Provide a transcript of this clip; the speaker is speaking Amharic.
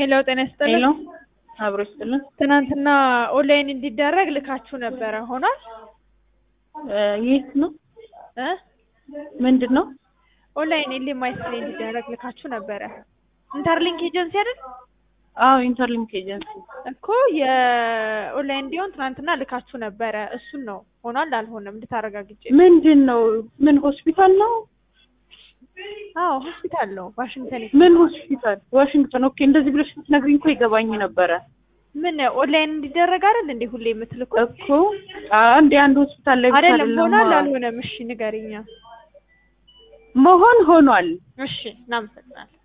ሄሎ ጤና ይስጥልኝ። ሄሎ አብሮ ይስጥልን። ትናንትና ኦንላይን እንዲደረግ ልካችሁ ነበረ ሆኗል? እ የት ነው? እ ምንድን ነው? ኦንላይን ኤልኤምአይስ ላይ እንዲደረግ ልካችሁ ነበረ። ኢንተርሊንክ ኤጀንሲ አይደል? አዎ ኢንተርሊንክ ኤጀንሲ። እኮ የኦንላይን እንዲሆን ትናንትና ልካችሁ ነበረ። እሱን ነው ሆኗል አልሆነም እንድታረጋግጭ። ምንድን ነው? ምን ሆስፒታል ነው? አዎ ሆስፒታል ነው ዋሽንግተን። ምን ሆስፒታል? ዋሽንግተን። ኦኬ እንደዚህ ብለሽ ስትነግሪኝ እኮ ይገባኝ ነበረ ምን ኦንላይን እንዲደረግ አይደል እንዴ ሁሌ የምትልኩት? እኮ አንድ አንድ ሆስፒታል ላይ ብቻ አይደለም ሆኗል አይደለም አልሆነም? እሺ ንገሪኛ። መሆን ሆኗል። እሺ እናመሰግናለን።